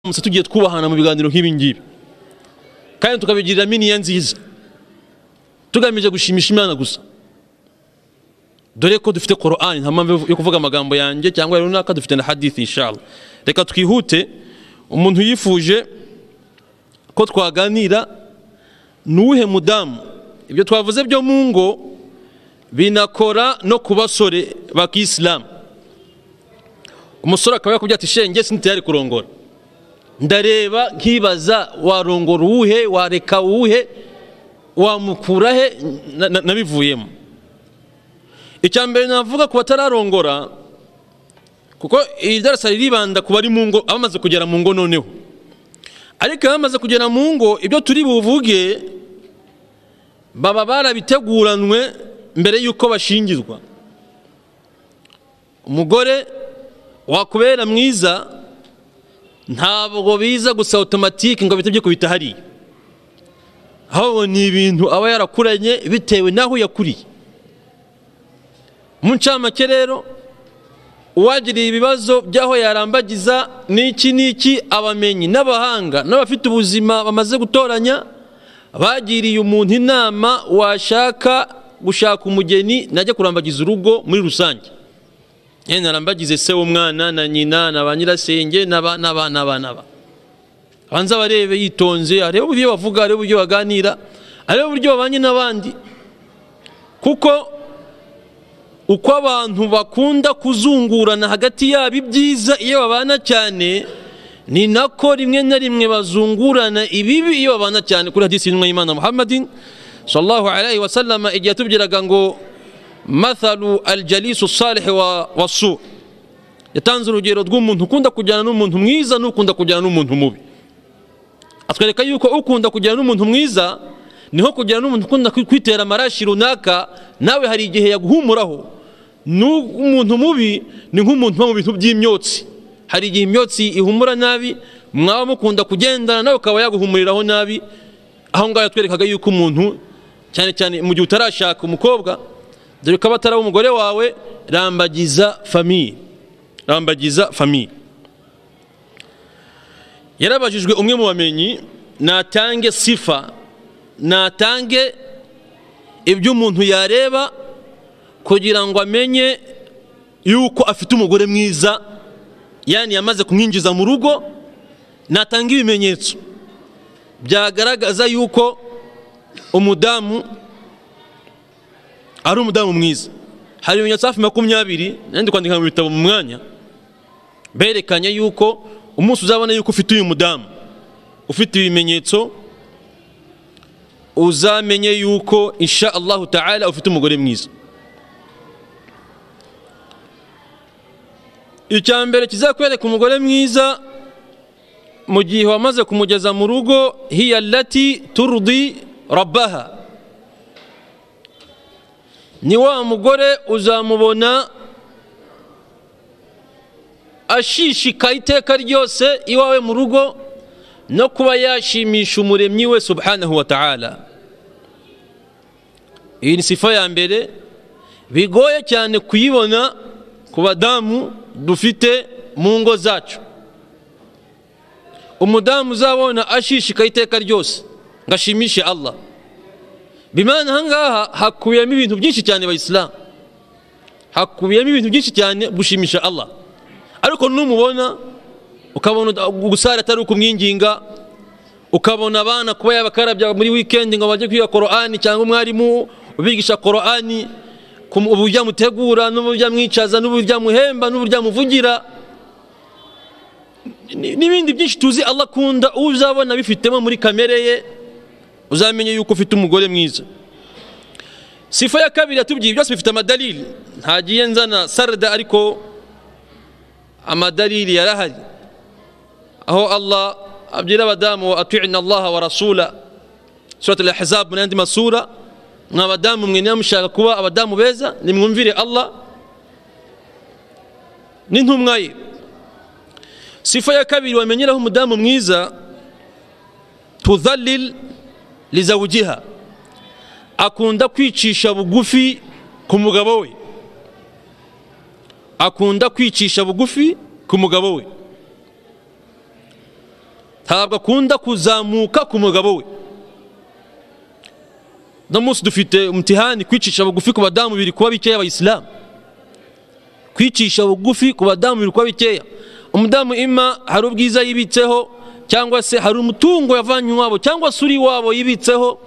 musa tugiye twubahana mu biganiro nk'ibi ngibi kandi tukabigirira miniya nziza tugamije gushimisha imana gusa dore ko dufite korani nta mpamvu yo kuvuga amagambo yanjye cyangwa runaka dufite na hadithi inshallah reka twihute umuntu yifuje ko twaganira n'uwuhe mudamu ibyo twavuze byo mu ngo binakora no ku basore bakisilamu umusore akaba yakubwira ati shenge sinitari kurongora ndareba nkibaza warongora uwuhe wareka uwuhe wamukura he nabivuyemo icya mbere navuga ku batararongora kuko iri darasa riribanda ku bari mu ngo abamaze kugera mu ngo noneho ariko abamaze kugera mu ngo ibyo turi buvuge baba barabiteguranwe mbere y'uko bashingirwa umugore wakubera mwiza ntabwo biza gusa otomatike ngo bihite byikubita hariya ahubwo ni ibintu aba yarakuranye bitewe n'aho yakuriye mu ncamake rero uwagiriye ibibazo by'aho yarambagiza n'iki n'iki abamenyi n'abahanga n'abafite ubuzima bamaze gutoranya bagiriye umuntu inama washaka gushaka umugeni najya kurambagiza urugo muri rusange narambagize se w'umwana na nyina na ba nyirasenge n'aba n'aba n'aba n'aba abanza abarebe yitonze arebe uburyo bavuga arebe uburyo baganira arebe uburyo babanye n'abandi kuko uko abantu bakunda kuzungurana hagati yabo ibyiza iyo babana cyane ni nako rimwe na rimwe bazungurana ibibi iyo babana cyane kuri hadisi y'intumwa y'imana muhammadin sallallahu alayhi wa sallama igihe atubwiraga ngo mathalu aljalisu salihi wa wasu yatanze urugero rw'umuntu ukunda kujyana n'umuntu mwiza n'ukunda kujyana n'umuntu mubi atwereka yuko ukunda kujyana n'umuntu mwiza niho kujyana n'umuntu ukunda kwitera amarashi runaka nawe hari igihe yaguhumuraho n'umuntu mubi ni nk'umuntu uba mu bintu by'imyotsi hari igihe imyotsi ihumura nabi mwaba mukunda kugendana nawe ukaba yaguhumuriraho nabi aho ngaho yatwerekaga yuko umuntu cyane cyane mu gihe utarashaka umukobwa dore ko abataraba umugore wawe rambagiza famiye rambagiza famiye yarabajijwe umwe mu bamenyi natange sifa natange ibyo umuntu yareba kugira ngo amenye yuko afite umugore mwiza yani yamaze kumwinjiza mu rugo natanga ibimenyetso byagaragaza yuko umudamu ari umudamu mwiza hari ibimenyetso hafi makumyabiri nandi kwandika mu bitabo mu mwanya berekanye yuko umunsi uzabona yuko ufite uyu mudamu ufite ibimenyetso uzamenye yuko insha allahu ta'ala ufite umugore mwiza icya mbere kizakwereka umugore mwiza mu gihe wamaze kumugeza mu rugo hiya lati turudi rabaha ni wa mugore uzamubona ashishikaye iteka ryose iwawe mu rugo no kuba yashimisha umuremyi we subhanahu wa ta'ala iyi ni sifa ya mbere bigoye cyane kuyibona ku badamu dufite mu ngo zacu umudamu uzabona ashishikaye iteka ryose ngo ashimishe allah bimana ahangaha hakubiyemo ibintu byinshi cyane bayisilamu hakubiyemo ibintu byinshi cyane gushimisha allah ariko numubona ukabona gusara atari ukumwinginga ukabona abana kuba yabakarabya muri wikendi ngo bajye kwiga korani cyangwa umwarimu ubigisha korani uburyo amutegura n'uburyo amwicaza n'uburyo amuhemba n'uburyo amuvugira n'ibindi byinshi tuzi allah akunda uzabona bifitemo muri kamere ye uzamenye yuko ufite umugore mwiza sifa ya kabiri yatubwiye byose bifite amadalili ntagiye nzana sarada ariko amadalili yarahari aho allah abwira abadamu wa atiina allaha wa rasula surat al ahzab n'andi masura mwa badamu mwe niba mushaka kuba abadamu beza nimwumvire allah n'intumwa ye sifa ya kabiri wamenyeraho umudamu mwiza tudhalil lizawugiha akunda kwicisha bugufi ku mugabo we akunda kwicisha bugufi ku mugabo we ntabwo akunda kuzamuka ku mugabo we uno munsi dufite umutihani kwicisha bugufi ku badamu biri kuba bikeya abayisilamu kwicisha bugufi ku badamu biri kuba bikeya umudamu ima hari ubwiza yibitseho cyangwa se hari umutungo yavanye iwabo cyangwa se uri iwabo yibitseho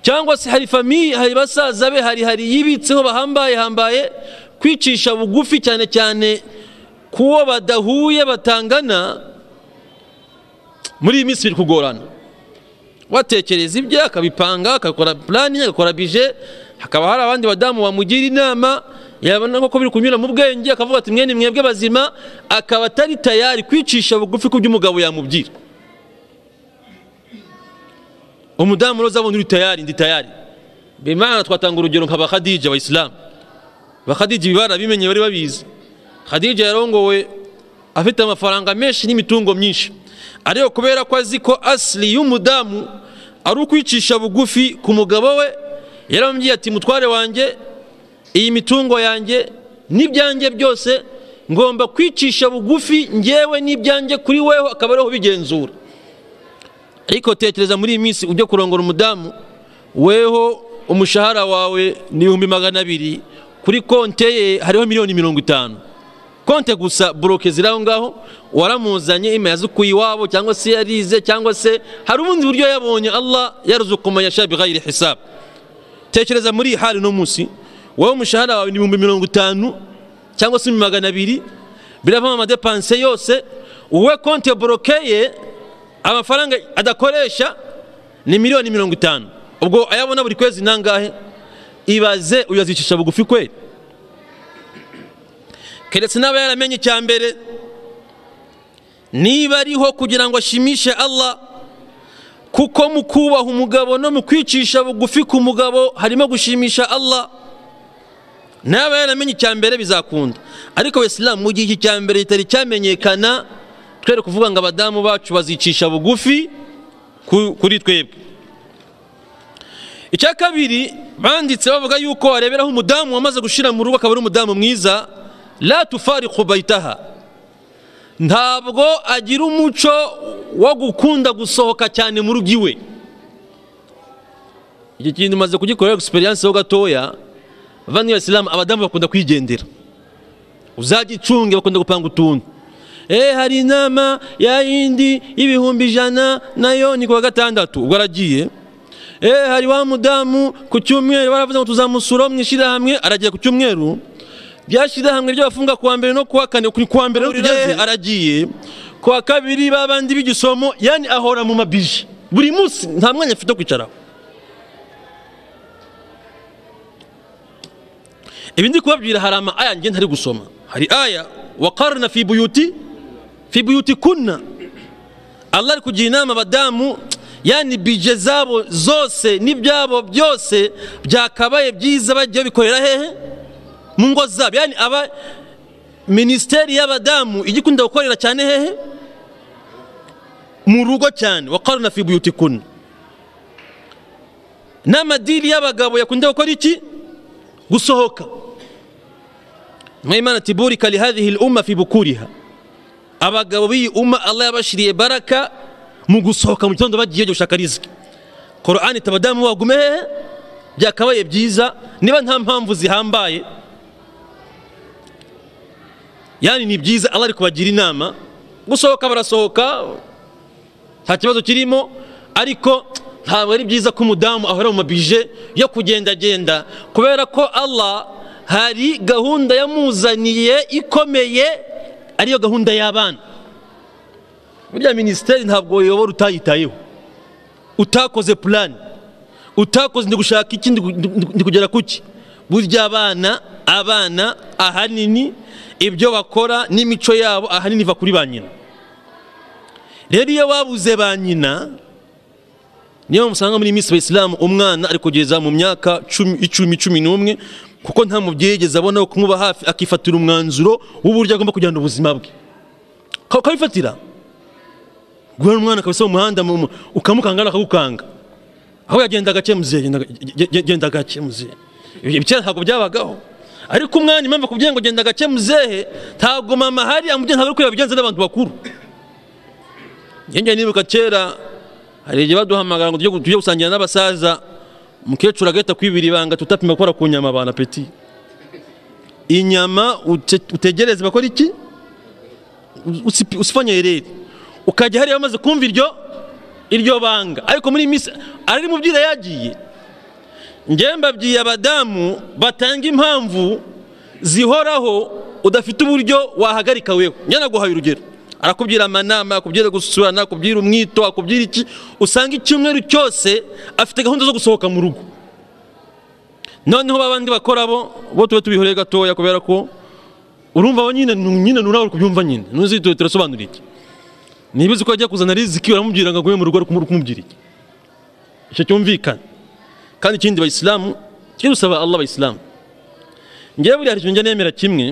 cyangwa se hari famiye hari basaza be hari hari yibitseho bahambaye hambaye kwicisha bugufi cyane cyane kuwo badahuye batangana muri iyi minsi biri kugorana watekereza ibye akabipanga agakora purani agakora bije hakaba hari abandi badamu bamugira inama yabona ko biri kunyura mu bwenge akavuga ati mwene mwebwe bazima akaba atari tayari kwicisha bugufi ku by'umugabo yamubwira umudamu roza abona uri tayari ndi tayari bimana twatanga urugero nka bakadija abayisilamu bakadija ibi barabimenye bari babizi khadija yarongowe afite amafaranga menshi n'imitungo myinshi ariko kubera ko azi ko asiri y'umudamu ari ukwicisha bugufi ku mugabo we yaramubwiye ati mutware wanjye iyi mitungo yanjye n'ibyanjye byose ngomba kwicisha bugufi ngewe n'ibyanjye kuri weho akaba ariho bigenzura ariko tekereza muri iyi minsi ujya kurongora umudamu weho umushahara wawe ni ibihumbi magana abiri kuri konte ye hariho miliyoni mirongo itanu konte gusa buroke ziri aho ngaho waramuzanye ima yazukuye iwabo cyangwa se yarize cyangwa se hari ubundi buryo yabonye allah yaruzukumanya yashabi ghayiri hisabu tekereza muri iyi hali no munsi wowe umushahara wawe ni ibihumbi mirongo itanu cyangwa se magana abiri biravamo amadepanse yose wowe konte borokeye amafaranga adakoresha ni miliyoni mirongo itanu ubwo ayabona buri kwezi nangahe ibaze uyazicisha bugufi kweli keretse n'aba yaramenye icya mbere niba ariho kugira ngo ashimishe allah kuko mu kubaha umugabo no mu kwicisha bugufi ku mugabo harimo gushimisha allah naba yaramenye icya mbere bizakunda ariko wesilamu mu gihe iki cya mbere kitari cyamenyekana twere kuvuga ngo abadamu bacu bazicisha bugufi kuri twebwe icya kabiri banditse bavuga yuko wareberaho umudamu wamaze gushyira mu rugo akaba ari umudamu mwiza latufariku bayitaha ntabwo agira umuco wo gukunda gusohoka cyane mu rugo iwe iki kintu umaze kugikorera egisperiyanse ho gatoya bavandimwe isilamu abadamu bakunda kwigendera uzajya icunge bakunda gupanga utuntu eee hari inama ya yindi y'ibihumbi ijana nayo ni ku wa gatandatu ubwo aragiye eee hari wa mudamu ku cyumweru baravuze ngo tuzamusura mu ishyirahamwe aragiye ku cyumweru byashyirahamwe by'abafunga kuwa mbere no kuwa kane ku wa mbere tugeze aragiye ku wa kabiri babandi b'igisomo yani ahora mu mabije buri munsi nta mwanya afite wo kwicaraho ibi ndi kubabwira hari ama aya ngenda ari gusoma hari aya wa karna fi buyuti fi buyuti kunna Allah ari kugira inama abadamu yani bije zabo zose n'ibyabo byose byakabaye byiza bagiye bikorera hehe mu ngo zabo yani aba minisiteri y'abadamu igikunda gukorera cyane hehe mu rugo cyane wa karna fi buyuti kunna n'amadiri y'abagabo yakunda gukora iki gusohoka mwimana ati burika lihadhihi lumma fi bukuriha abagabo b'iyi umma allah yabashiriye baraka mu gusohoka mu gitondo bagiye gushaka riziki korani iti abadamu bagume hehe byakabaye byiza niba nta mpamvu zihambaye yani ni byiza allah ari kubagira inama gusohoka barasohoka nta kibazo kirimo ariko ntabwo ari byiza ko umudamu ahora mu mabije yo kugendagenda kubera ko allah hari gahunda yamuzaniye ikomeye ariyo gahunda y'abana burya minisiteri ntabwo uyobora utayitayeho utakoze purani utakoze ndi gushaka iki ndi kugera kuki burya abana abana ahanini ibyo bakora n'imico yabo ahanini iva kuri ba nyina rero iyo babuze ba nyina niyo musanga muri minsi abayisilamu umwana ari kugeza mu myaka icumi cumi n'umwe kuko nta mubyeyi yigeze abona kumuba hafi akifatira umwanzuro w'uburyo agomba kujyana ubuzima bwe ukabifatira guhera umwana akabisa mu muhanda ukamukanga akagukanga aho yagenda gake muzehe genda gake muzehe ibyo ntabwo byabagaho ariko umwana impamvu akubwiye ngo genda gake muzehe ntabwo mama ahari amubyeyi ntabwo ari kwiba bigenze n'abantu bakuru njye nibuka kera hari igihe baduhamagara ngo tujye- tujye gusangira n'abasaza umukecuru agahita kwibira ibanga tutapima gukora ku nyama bana peti inyama ute- utegereze bakora iki usipi- usifanyerere ukajya hariya bamaze kumva iryo iryo banga ariko muri iyi minsi ari mu byira yagiye njye mbabwiye abadamu batanga impamvu zihoraho udafite uburyo wahagarika wewe njye naguhaye urugero arakubwira amanama akubwira gusurana akubwira umwito akubwira iki usanga icyumweru cyose afite gahunda zo gusohoka mu rugo noneho babandi bakora bo bo tube tubihoreye gatoya kubera ko urumva abo nyine nu- nyine nurawe uri kubyumva nyine nuzituye turasobanura iki niba uzi ko ajya kuzana riziki uramubwira ngo aguhe mu rugo ari kumu- kumubwira iki icyo cyumvikana kandi ikindi bayisilamu kirusaba allah abayisilamu ngewe buriya hari ikintu njya nemera kimwe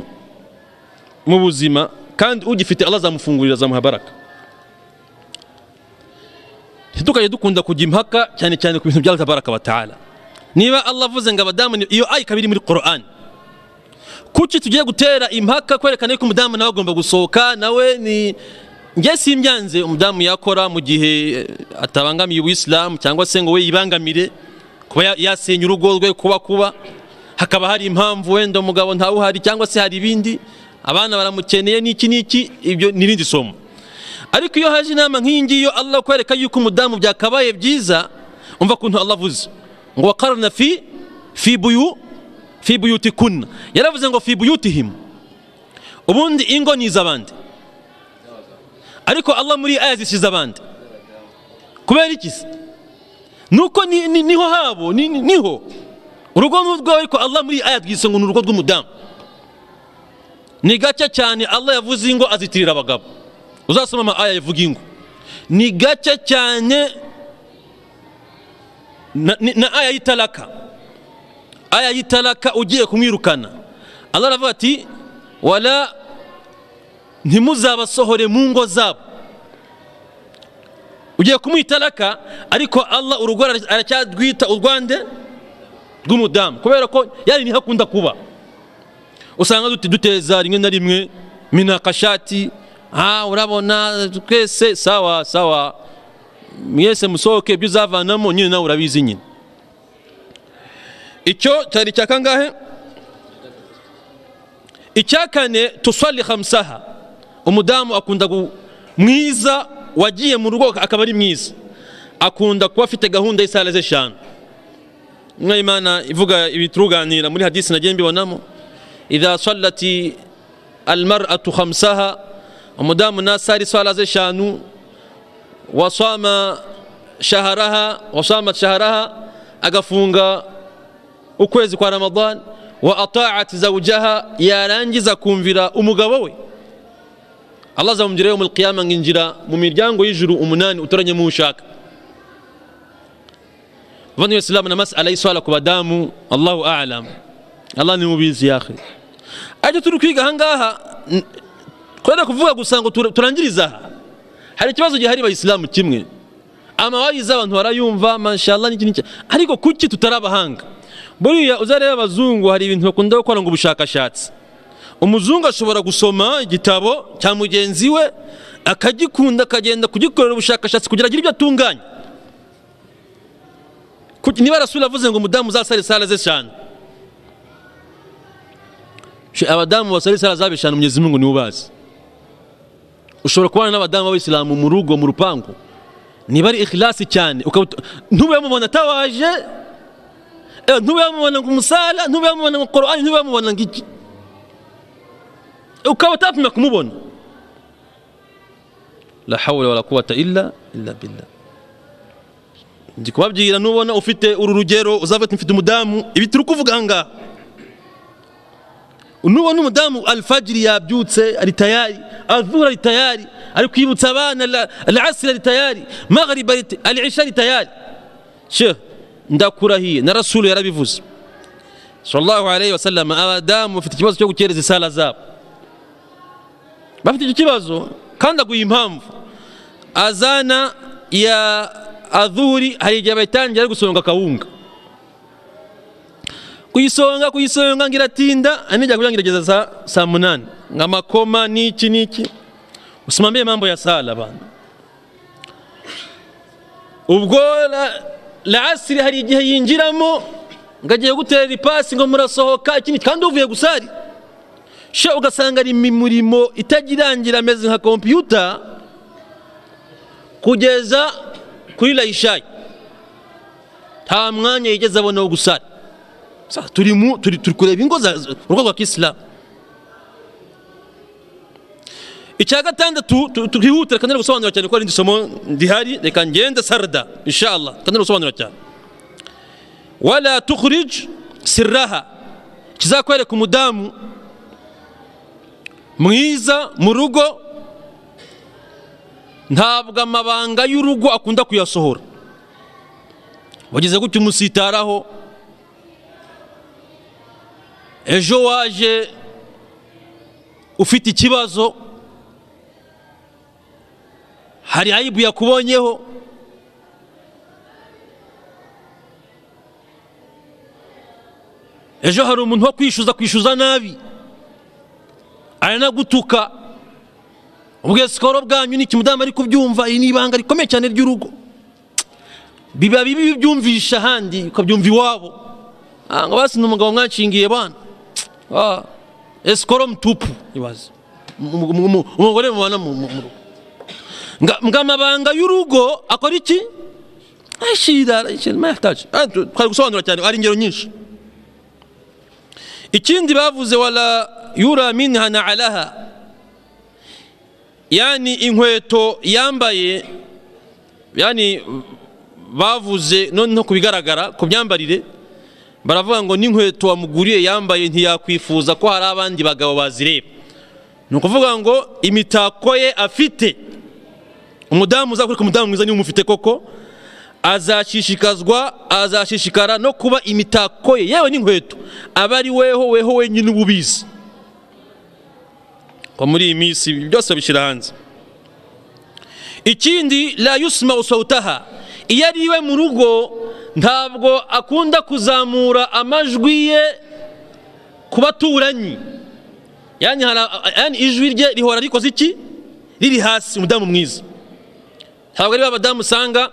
mu buzima kandi ugifite allah azamufungurira azamuha baraka ntitukajye dukunda kujya impaka cyane cyane ku bintu bya Allah tabaraka wa taala niba allah avuze ngo abadamu ni- iyo aya ikaba iri muri korani kuki tugiye gutera impaka kwerekana yuko umudamu nawe agomba gusohoka nawe ni njye simbyanze umudamu yakora mu gihe eh, atabangamiye ubuyisilamu cyangwa se ngo we yibangamire kuba ya- yasenya urugo rwe kuba kuba hakaba hari impamvu wenda umugabo ntawuhari cyangwa se hari ibindi abana baramukeneye n'iki n'iki ibyo ni irindi somo ariko iyo haje inama nk'iyi ngiyi yo Allah kwereka yuko umudamu byakabaye byiza umva kuntu Allah avuze ngo wakarna fi fi buyu fi buyutikunna yaravuze ngo fi buyutihim ubundi ingo ni iz'abandi ariko Allah muri iyi aya zishize abandi kubera iki se nuko ni- ni- niho habo ni- ni- niho urugo n'urwawe ariko Allah muri iyi aya rwise ngo ni urugo rw'umudamu ni gake cyane Allah yavuze ingo azitirira abagabo uzasoma ama aya yavuga ingo ni gake cyane na, ni- na aya y'italaka aya y'italaka ugiye kumwirukana Allah aravuga ati wala ntimuzabasohore mu ngo zabo ugiye kumwitalaka ariko Allah urugo ara- aracyarwita urwande rw'umudamu kubera ko yari niho akunda kuba usanga dute- duteza rimwe na rimwe minakashati ah urabona twese sawa sawa mwese musohoke ibyo uzavanamo nyine nawe urabizi nyine icyo cyari icya kangahe icya kane tusali hamsaha umudamu akunda gu- mwiza wagiye mu rugo akaba ari mwiza akunda kuba afite gahunda y'isala z'eshanu mwe imana ivuga ibituruganira muri hadisi nagiye mbibonamo idha sallati almar'atu khamsaha umudamu nasari swala z'eshanu wasama shaharaha wasama shaharaha agafunga ukwezi kwa ramadan wa ata'at zawjaha yarangiza kumvira umugabo we allah azamubwira yo mu qiyama nginjira mu miryango y'ijuru umunani utoranye mu ushaka bano isilamu na masala y'iswala ku badamu allahu alam allah ni mubizi ya akhi ariko turi kwiga ahangaha n- kubera kuvuga gusa ngo tura- turangirize aha hari ikibazo gihari abayisilamu kimwe amawayizi abantu barayumva mashallah n'iki n'iki ariko kuki tutari abahanga buriya uzareba abazungu hari ibintu bakunda gukora ngo ubushakashatsi umuzungu ashobora gusoma igitabo cya mugenzi we akagikunda akagenda kugikorera ubushakashatsi kugira agire ibyo atunganya Kuki- niba rasuli avuze ngo umudamu uzasare sale ze cyane She- abadamu basari sara zabishana umugezi mungu niwe ubazi ushobora kubana n'abadamu b'abisilamu mu rugo mu rupangu niba ari ikhilasi cyane ukabuta- ntube yamubona atawaje eh, ntube yamubona ngo umusala ntube yamubona ngo korani ntube yamubona ngo iki ukaba utapima kumubona la hawla wala quwwata illa illa billah ndi kubabwira nubona ufite uru rugero uzavuga ati mfite umudamu ibi turi kuvuga aha ngaha nubona umudamu alfajiri yabyutse ari tayari azuhura ari tayari ari kwibutsa abana la- alasiri ari tayari maghariba ari ta- alisha ari tayari she ndakurahiye na rasulu yarabivuze sallallahu alayhi wasallam abadamu bafite ikibazo cyo gukereza isala zabo bafite icyo kibazo kandi aguye impamvu azana ya adhuri hari igihe bayitangira ari gusonga akawunga kuyisonga kuyisonga ngiratinda anijya kuja ngerageza saa saa munani ngamakoma niki niki usimamie mambo ya sala bana ubwo rasiri hari igihe yinjiramo ngo agiye gutera ipasi ngo murasohoka ikindi kandi uvuye gusari she ugasanga ari imirimo itagirangira ameze nka kompiyuta kugeza kuri layishayi nta mwanya yigeze abona wo gusara turi mu turi kureba ingo za urwego rwa kisilamu icya gatandatu twihutira kandi gusobanura cyane ko ari indi somo rihari reka ngende sarada inshallah kandi gusobanura cyane wala tukhrij sirraha kizakwereka umudamu mwiza mu rugo ntabwo amabanga y'urugo akunda kuyasohora wageze gutya umusitaraho ejo waje ufite ikibazo hari ayibu yakubonyeho ejo hari umuntu wo kwishyuza kwishyuza nabi aranagutuka ubwe sikoro bwanyu ni ikimudamu ari kubyumva iri ni ibanga rikomeye cyane ry'urugo biba bibi byumvisha ahandi ukabyumva iwabo ngo basi ni umugabo mwanshingiye bana esikoro mutupu ibaze umugore mubana mu rugo ngo amabanga y'urugo akora iki ashyira twari gusobanura cyane hari ingero nyinshi ikindi bavuze wala yura minha na alaha yani inkweto yambaye yani bavuze noneho ku bigaragara ku myambarire baravuga ngo n'inkweto wamuguriye yambaye ntiyakwifuza ko hari abandi bagabo bazireba ni ukuvuga ngo imitako ye afite umudamu uzakwereka umudamu mwiza niba umufite koko azashishikazwa azashishikara no kuba imitako ye yewe n'inkweto aba ari weho weho wenyine uba ubizi ko muri iyi minsi byose babishyira hanze ikindi la yusima usawutaha iyo ari iwe mu rugo ntabwo akunda kuzamura amajwi ye ku baturanyi yani ijwi rye rihora rikoze iki riri hasi umudamu mwiza ntabwo ari abadamu usanga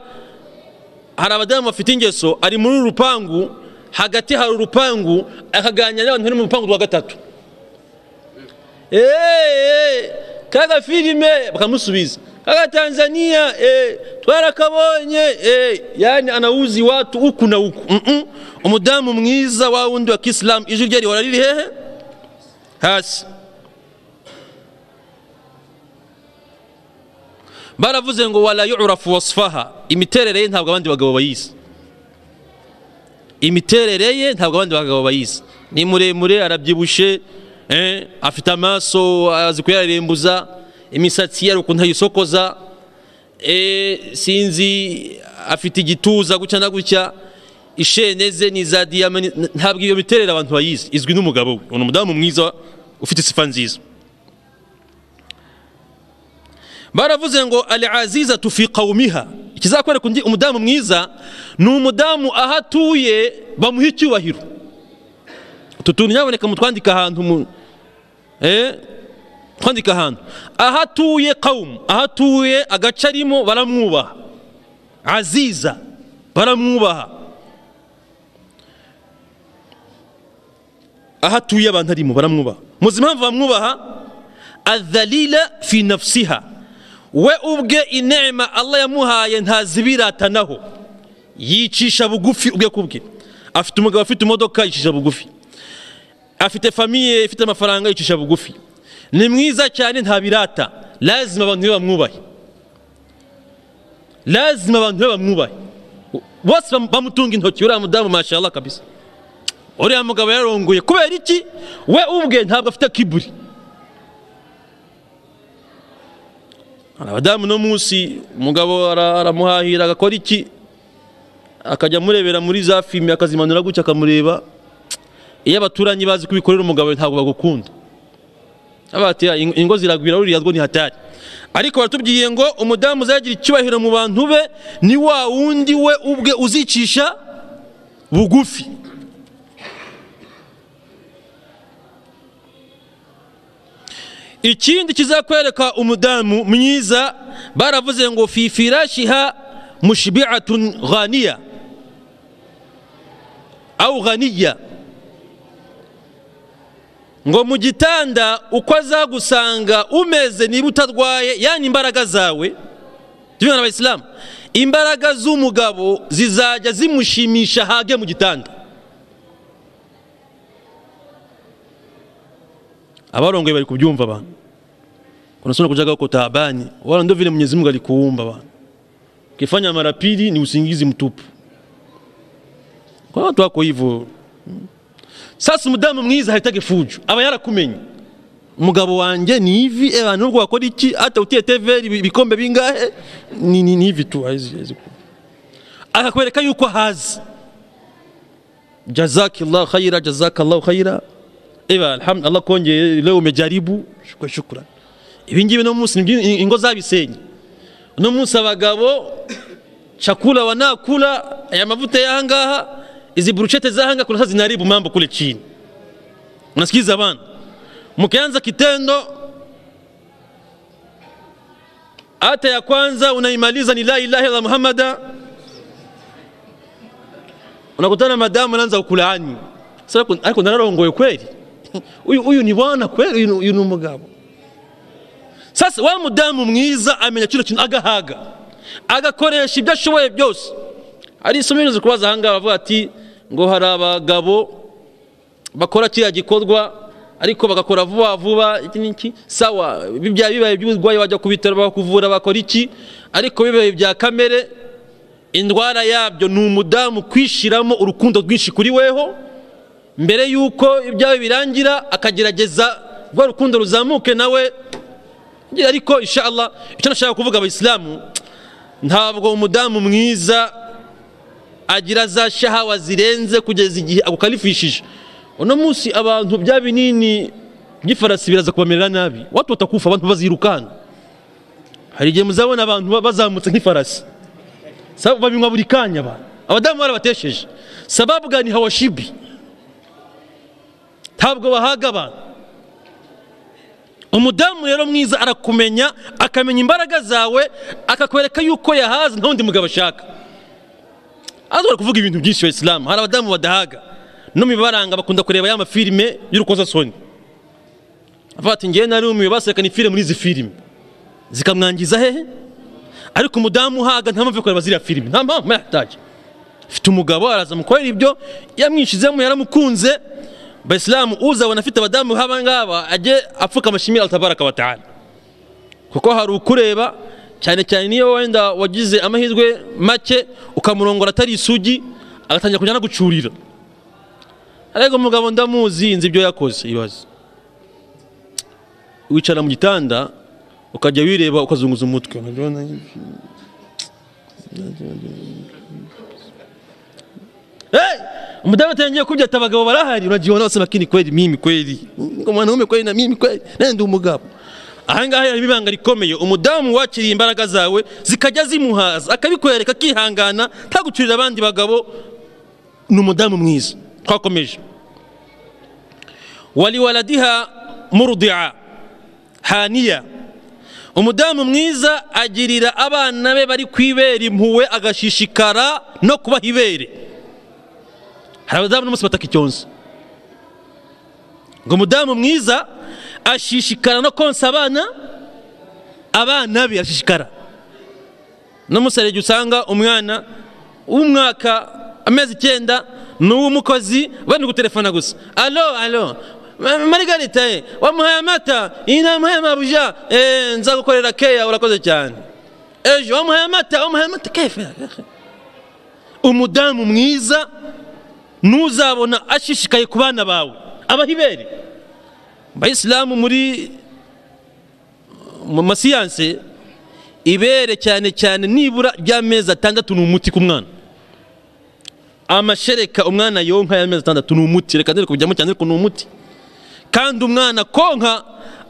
hari abadamu bafite ingeso ari muri uru rupangu hagati hari urupangu akaganira n'abantu bari mu rupangu rwa gatatu eee kaga filime bakamusubiza kaga tanzania eee twarakabonye eee yani anawuzi watu uku na uku umudamu mwiza wa wundi wa kisilamu ijwi rye rihora riri hehe hasi baravuze ngo wala yurafu wasfaha imiterere ye ntabwo abandi bagabo bayizi imiterere ye ntabwo abandi bagabo bayizi ni muremure arabyibushye afite amaso azi kuyarembuza imisatsi ye ukuntu ayisokoza sinzi afite igituza gutya na gutya ishene ze ni iza diyama ntabwo iyo miterere abantu bayizi izwi n'umugabo we ni umudamu mwiza ufite isifa nziza baravuze ngo ali aziza tufi qawumiha ikizakwereka undi umudamu mwiza ni umudamu aho atuye bamuha icyubahiro utu tuntu nyaboneka mutwandika ahantu twandika ahantu aho atuye qawumu aho atuye agace arimo baramwubaha aziza baramwubaha aho atuye abantu arimo baramwubaha muzi impamvu bamwubaha adhalila fi nafsiha we ubwe inema Allah yamuhaye ntazibiratanaho yicisha bugufi ubwe kubwe afite umugabo afite imodoka yicisha bugufi afite famiye ifite amafaranga yicisha bugufi ni mwiza cyane ntabirata lazima abantu bamwubahe lazima abantu bamwubahe bose bamutunga intoki uriya mudamu mashallah kabisa uriya mugabo yarongoye kubera iki we ubwe ntabwo afite kiburi hari abadamu no munsi umugabo aramuhahira agakora iki akajya amurebera muri za filime akazimanura gutya akamureba iyo abaturanyi bazi kubikorera umugabo ntabwo bagukunda ingo ziragwira ruriya rwo ntihatari ariko baratubwiye ngo umudamu uzagira icyubahiro mu bantu be ni wa wundi we ubwe uzicisha bugufi ikindi kizakwereka umudamu mwiza baravuze ngo fifirashiha mushibiatun ghaniya awu ghaniya ngo mu gitanda uko azagusanga umeze niba utarwaye yani imbaraga zawe tubibona abayisilamu imbaraga z'umugabo zizajya zimushimisha hage mu gitanda abarongoye bari kubyumva abantu kunasona kujaga uko taabani wala ndo vile Mwenyezi Mungu alikuumba bwana ukifanya mara pili ni usingizi mtupu kwa watu wako hivyo sasa umudamu mwiza haitaki fujo aba yarakumenye umugabo wanjye ni hivi eh abantu nubwo wakora iki hata utie TV bikombe bingahe ni ni ni hivi tu haizi haizi akakwereka yuko hazi jazakillah khaira jazakallahu khaira iba alhamdulillah Allah kongeye leo umejaribu shukran shukran ibingibi no munsi nibyo ingo zabisenye no munsi abagabo chakula wanakula ya mavuta yangaha izi bruchete zahanga kuna sasa zinaribu mambo kule chini unasikiza bana mkianza kitendo hata ya kwanza unaimaliza ni la ilaha illa muhammada unakutana madamu anaanza kukulaani sasa ariko nararongoye kweli huyu huyu ni bwana kweli uyu ni umugabo sasa wa mudamu mwiza amenya kino kintu agahaga agakoresha ibyo ashoboye byose hari isomero zikubaza ahangaha bavuga ati ngo hari abagabo bakora kiriya gikorwa ariko bagakora vuba vuba iki n'iki sawa bya bibaye by'uburwayi bajya ku bitaro bakuvura bakora iki ariko bibaye bya kamere indwara yabyo ni umudamu kwishiramo urukundo rwinshi kuri weho mbere y'uko ibyawe birangira akagerageza rwa rukundo ruzamuke nawe ariko inshallah icyo nashaka kuvuga abayisilamu ntabwo umudamu mwiza agira za shahawa zirenze kugeza igihe agukalifishije uno munsi abantu bya binini by'ifarasi biraza kubamerera nabi watu batakufa abantu bazirukana hari igihe muzabona abantu bazamutse nk'ifarasi babinywa buri kanya abantu abadamu barabatesheje sababu gani hawashibi ntabwo bahaga abantu umudamu rero mwiza arakumenya akamenya imbaraga zawe akakwereka yuko yahaze nta wundi mugabo ashaka azora kuvuga ibintu byinshi isilamu hari abadamu badahaga no mibaranga bakunda kureba ya mafilime y'urukozasoni avuga ati ngewe nari umiwe basekana ifilime muri izi filime zikamwangiza hehe ariko umudamu uhaga nta mpamvu yo kureba ziriya filime nta mpamvu yahataje afite umugabo araza mukorera ibyo yamwinshizemo yaramukunze baisilamu uza wanafite abadamu haba ngaba ajye apfuka amashimira altabaraka wataala kuko hari ukureba cyane cyane niyo wenda wagize amahirwe make ukamurongora atari isugi agatangira kujya gucurira ariko umugabo ndamuzi nzi ibyo yakoze ibaze wicara mu gitanda ukajya wireba ukazunguza umutwe umudamu atangiye kubyata abagabo barahari uragiona bose bakini kweli mimi kweli mwanaume kweli na mimi kweli nende umugabo ahangaha yari ibanga rikomeye umudamu wakiriye imbaraga zawe zikajya zimuhaza akabikwereka akihangana ntagucurira abandi bagabo ni umudamu mwiza twakomeje waliwaladiha murdia haniya umudamu mwiza agirira abana be bari kwibera impuwe agashishikara no kubaha ibere hari abadamu n'umunsi bataka icyonsa ngo umudamu mwiza ashishikara no konsa abana abana be arashishikara n'umunsi hari igihe usanga umwana w'umwaka amezi icyenda n'uw'umukozi bari guterefona gusa alo alo marigarita ye wamuhaye amata iyi namuhaye amabuja nzagukorera keya urakoze cyane ejo wamuhaye amata wamuhaye amata kefe umudamu mwiza ntuzabona ashishikaye ku bana bawe abahibere abayisilamu muri mu masiyanse ibere cyane cyane nibura ry'amezi atandatu ni umuti ku mwana amashereka umwana yonka y'amezi atandatu ni umuti reka ndere kubijyamo cyane ariko ni umuti kandi umwana konka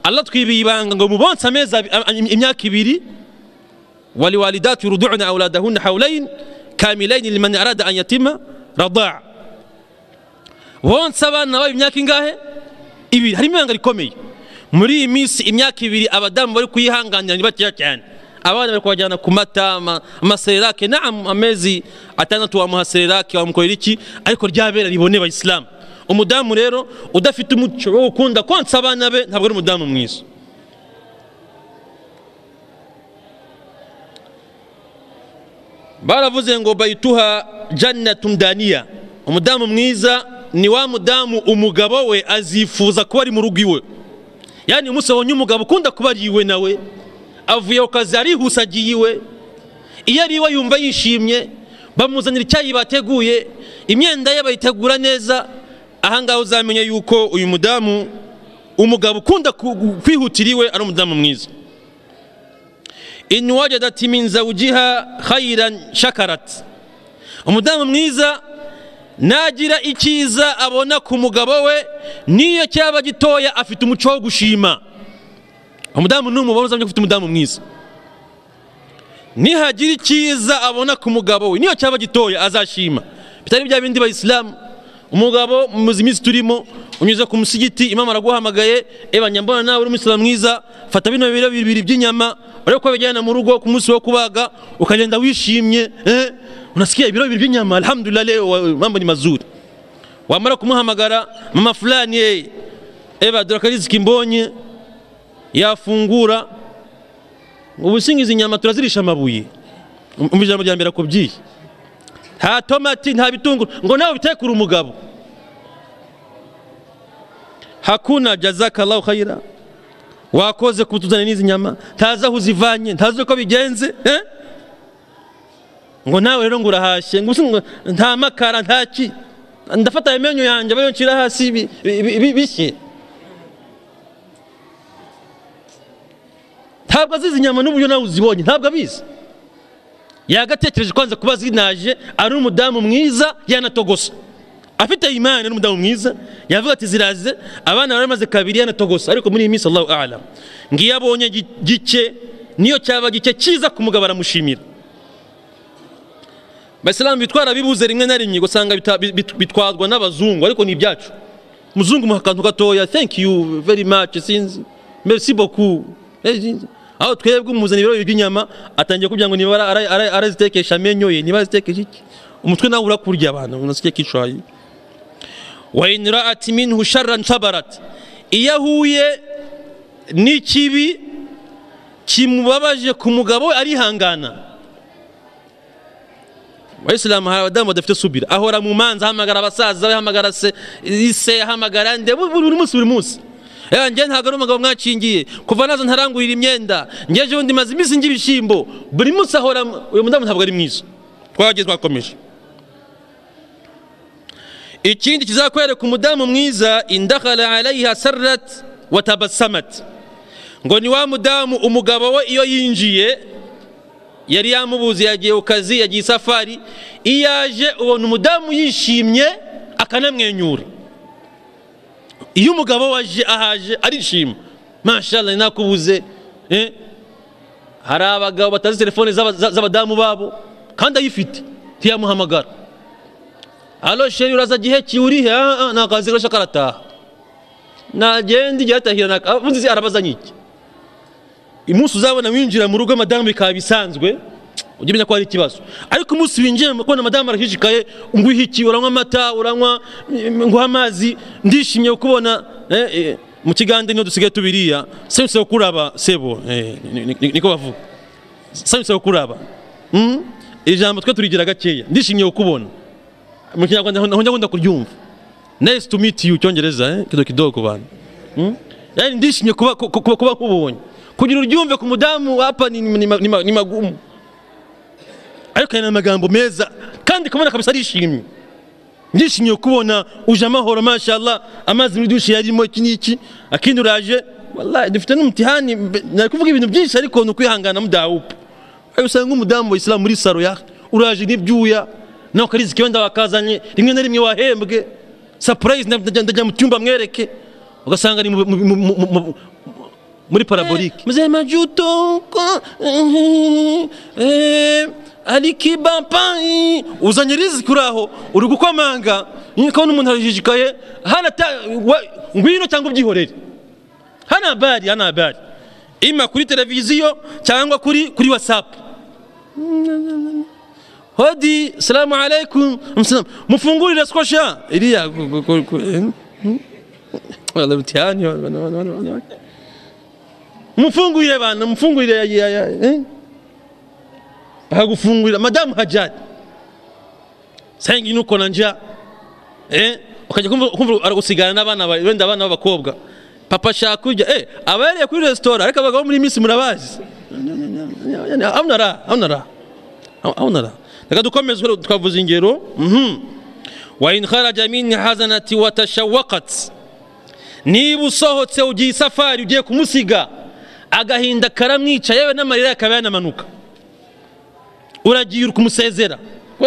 aratwibiye ibanga ngo mubonse amezi imyaka ibiri wali walidatu yuruduna auladahunna hawlain kamilaini liman arada an yatima radaa bonsa abana babo imyaka ingahe ibiri harimo ibanga rikomeye muri iyi minsi imyaka ibiri abadamu bari kuyihanganira ni bakeya cyane abana bari kubajyana ku mata ama- amaselerake naam amezi atandatu wamuha selerake wamukorera iki ariko ryabera ribone bayisilamu umudamu rero udafite umuco wo gukunda konsa abana be ntabwo ari umudamu mwiza baravuze ngo bayituha jannatun daniya umudamu mwiza ni wa mudamu umugabo we azifuza kuba ari mu rugo iwe yani umunsi wabonye umugabo ukunda kuba ari iwe nawe avuye ku kazi arihuse agiye iwe iyo ari iwe yumva yishimye bamuzanira icyayi bateguye imyenda ye bayitegura neza ahangaha uzamenya yuko uyu mudamu umugabo ukunda ku- kwihutira iwe ari umudamu mwiza in wajadat min zawjiha khairan shakarat umudamu mwiza nagira icyiza abona ku mugabo we niyo cyaba gitoya afite umuco wo gushima umudamu numubona uzamenya ko ufite umudamu mwiza nihagira icyiza abona ku mugabo we niyo cyaba gitoya azashima bitari bya bindi bayisilamu umugabo muzi iminsi turimo unyuze ku musigiti imana araguhamagaye ebanya mbona nawe uri umusiramu mwiza fata bino biro bibiri by'inyama urebe ko bijyana mu rugo ku munsi wo kubaga ukagenda wishimye eh, unasikia ibiro bibiri by'inyama alhamdulillah leo wa- mambo ni mazuri wamara kumuhamagara mama fulani eh, eba dore akariziki mbonye yafungura ubusinga izi nyama turazirisha amabuye Um- umva ijambo rya mbere akubwiye nta tomati nta bitunguru ngo nawe ubitekure umugabo hakuna jazakallahu khaira wakoze kutuzanira n'izi nyama ntazi aho uzivanye ntazi uko bigenze eh? ngo nawe rero ngo urahashye ngo ubusinga- nta makara nta ki ndafata aya menyo yanjye aba yoncira hasi bi- bi- bi- bi- bishye ntabwo azizi inyama n'uburyo nawe uzibonye ntabwo abizi yagatekereje kwanza kuba zinaje ari umudamu mwiza yanatogosa afite imana ari umudamu mwiza yavuga ati ziraze abana bari bamaze kabiri yanatogosa ariko muri iyi minsi allahu alam ngiyo abonye gi- gike niyo cyaba gike cyiza ku mugabo aramushimira abasilamu bitwara bibuze rimwe na rimwe ugasanga bita- bit- bit- bitwarwa n'abazungu ariko ni ibyacu umuzungu muha akantu gatoya thank you very much sinzi merci beaucoup Eh, sinzi. aho twebwe umuzana ibiro bibiri by'inyama atangiye kugira ngo niba ara- ara- ara- arazitekesha amenyo ye niba azitekesha iki umutwe nawe urakurya abantu unasiye kishayi wa in ra'at minhu sharran sabarat iyo ahuye n'ikibi kimubabaje ku mugabo we arihangana abayisilamu hari abadamu badafite subira ahora mu manza ahamagara abasaza we ahamagara se ise ahamagara nde bu- bu- buri munsi buri munsi Eh, njye ntabwo ari umugabo mwacingiye kuva nazo ntarangurira imyenda ngeje undi maze iminsi ngira ibishyimbo buri munsi ahora mu- uyu mudamu ntabwo ari mwiza twagiye twakomeje ikindi kizakwereka umudamu mwiza indakhala alayha sarrat watabasamat ngo ni wa mudamu umugabo we iyo yinjiye yari yamubuze yagiye ku kazi yagiye isafari iyo aje ubona umudamu yishimye akanamwenyura iyo umugabo we aje ahaje arishima mashallah nakubuze eh? hari abagabo batazi telefone z'aba- za- z'abadamu babo kandi ayifite ntiyamuhamagara alo sheri uraza gihe ki urihe Ah, ah, nakazi gasha karataha nagenda igihe atahira naka- avuze izi, arabaza nyiki umunsi uzabona winjira mu rugo madamu bikaba bisanzwe ujya umenya ko hari ikibazo ariko umunsi winjiye kubona madamu arashishikaye ngo uhe iki uranywa amata uranywa mm, nguha amazi ndishimye kubona eh, eh, mu kiganza niho dusigaye tubiriya sayuse wo kuraba sebo eh, ni- ni- ni- niko bavuga sayuse wo kuraba Mm? iri jambo twe turigira gakeya ndishimye kukubona mu kinyarwanda ho- ho njya nkunda kuryumva nice to meet you cyongereza eh, kidogo kidogo ku bantu yani ndishimye kuba ku- kuba kuba nkubonye kugira uryumve ku mudamu hapa ni, ni, ma- ni, ma- ni magumu ariko yana amagambo meza kandi kubona kabisa arishimye ndishimye kubona uje amahoro mashallah amazi muri dushe yarimo iki n'iki akindi uraje wallahi dufite n'umutihani mbe- nari kuvuga ibintu byinshi ariko ni ukwihangana mudawupa ayo usanga umudamu wa isilamu muri saro ya uraje n'ibyuya nawe ukarizi wenda wakazanye rimwe na rimwe wahembwe surprise nda- ndajya ndajya mu cyumba mwereke ugasanga ni mu- mu- mu- mu- mu- muri parabolike mzema juto ko alikiba pai uzanye riziki uraho uri gukomanga nikabona umuntu arajijikaye hana ta- wa- ngwino cyangwa ubyihorere hana bari hana bari ima kuri televiziyo cyangwa kuri kuri watsapu hodi salamu alaikum Msalamu. mufungurire skosha iriya ku- ku- ku- ku- eh? Hmm? Wala mtihani, wala- wala- wala- wala- wala. mufungurire bana mufungurire ya- ya- ya- eh? akagufungurira madamu hajari senga inuko na njya eh ukajya kumva kumva aragusigana n'abana ba- wenda abana b'abakobwa papa ashaka kurya eh abahereye kuri resitora ariko abagabo muri iyi minsi murabazi abona ra abona ra abona ra reka dukomeze rero twavuze ingero mhm wa in kharaja min hazanati wa tashawaqat niba usohotse ugiye isafari ugiye kumusiga agahinda karamwica yewe n'amarira akaba yanamanuka uragiye uri kumusezera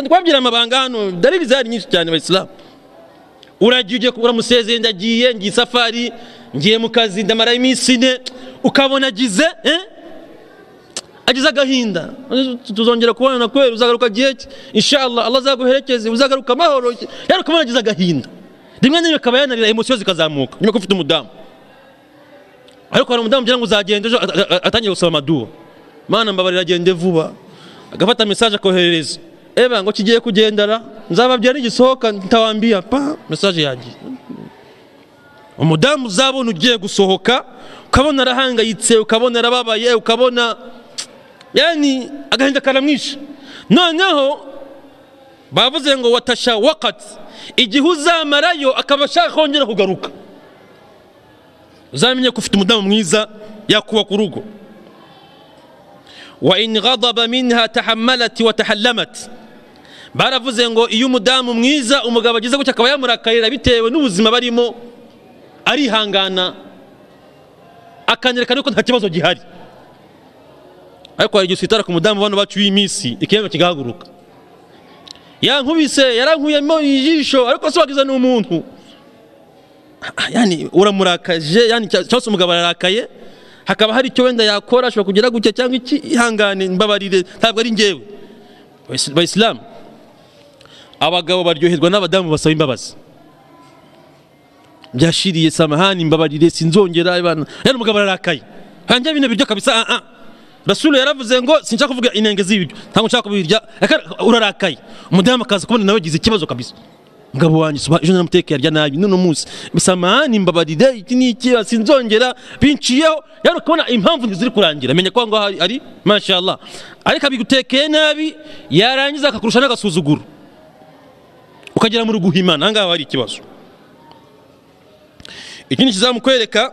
twabwira amabanga hano dalili zari nyinshi cyane abayisilamu uragiye ugiye uramusezeye ndagiye ngiye isafari ngiye mu kazi ndamara iminsi ine ukabona agize eh? agize agahinda tuzongera kubonana kubera uzagaruka gihe ki inshallah Allah azaguherekeze uzagaruka amahoro yari ukabona agize agahinda rimwe na rimwe akaba yanarira emosiyo zikazamuka nyuma ko ufite umudamu ariko hari umudamu ugira ngo uzagenda ejo a- a- atangiye gusaba amaduwa mana mbabarira agende vuba agafata mesaje akoherereza eba ngo kigiye kugendara nzababwira nigisohoka ntawambia pa mesaje yagiye umudamu uzabona ugiye gusohoka ukabona arahangayitse ukabona arababaye ukabona yani agahinda karamwishe noneho bavuze ngo watasha wakati igihe uzamarayo akaba ashaka kongera kugaruka uzamenye ko ufite umudamu mwiza yakubaka urugo wa in ghadaba minha tahammalat wa tahallamat baravuze ngo iyo umudamu mwiza umugabo agize gutya akaba yamurakarira bitewe n'ubuzima barimo arihangana akanerekana ko nta kibazo gihari ariko hari igihe usitara ku mudamu bano bacu w'iminsi ikiremwa kigahaguruka yankubise yarankuyemo ijisho ariko se wagize n'umuntu Ah, yani uramurakaje yani cya- cyangwa se umugabo ararakaye hakaba hari icyo wenda yakora ashobora kugira gutya cyangwa iki ihangane mbabarire ntabwo ari njyewe Bayis- bayisilamu abagabo baryoherwa n'abadamu basaba imbabazi byashiriye samahani mbabarire sinzongera bana yani umugabo ararakaye hanjye bino biryo kabisa ah ah rasulu yaravuze ngo sinshaka kuvuga inenge z'ibiryo ntabwo nshaka kubirya Aka- urarakaye umudamu akaza kubona nawe agize ikibazo kabisa mugabo wanjye suba ejo namuteka yarya nabi none umunsi samahani mbabarire iki ni iki sinzongera binciyeho yari ukabona impamvu ntiziri kurangira menya ko aho ngaho hari- ari mashallah ariko abigutekeye nabi yarangiza akakurusha n'agasuzuguro ukagera muri guhimana aha ngaho hari ikibazo ikindi kizamukwereka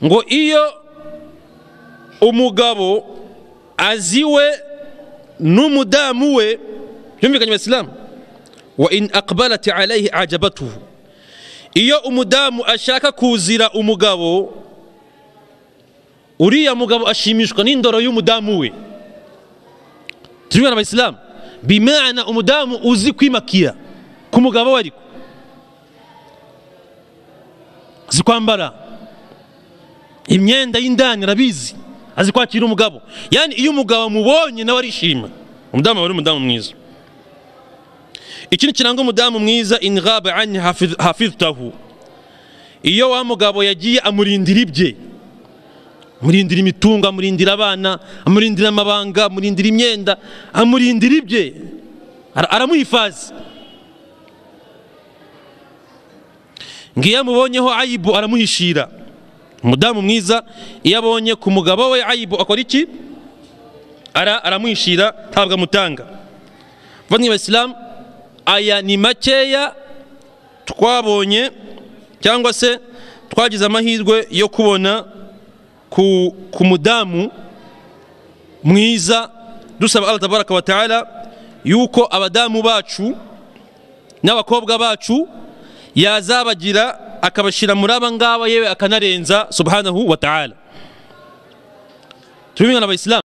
ngo iyo umugabo aziwe n'umudamu we byumvikanye abasilamu wa in aqbalat alayhi ajabatuhu iyo umudamu ashaka kuzira umugabo uriya mugabo ashimishwa n'indoro y'umudamu we turikumwe abayisilamu bimana umudamu uzi kwimakira ku mugabo we ariko azi kwambara imyenda y'indani arabizi azi kwakira umugabo yani iyo umugabo amubonye nawe arishima umudamu aba ari umudamu mwiza ikindi kiranga umudamu mwiza in ghaba anni hafiz- hafiztahu iyo wa mugabo yagiye amurindira ibye amurindira imitungo amurindira abana amurindira amabanga amurindira imyenda amurindira ibye Ara- aramuhifaza ngiyo amubonyeho ayibu aramuhishira umudamu mwiza iyo abonye ku mugabo we ayibu akora iki Ara- aramwishira ntabwo amutanga bamwe bayisilamu aya ni makeya twabonye cyangwa se twagize amahirwe yo kubona ku, ku mudamu mwiza dusaba allah tabaraka wa taala yuko abadamu bacu n'abakobwa bacu yazabagira akabashyira muri aba ngaba yewe akanarenza subhanahu wa ta'ala tubimwe n'abayisilamu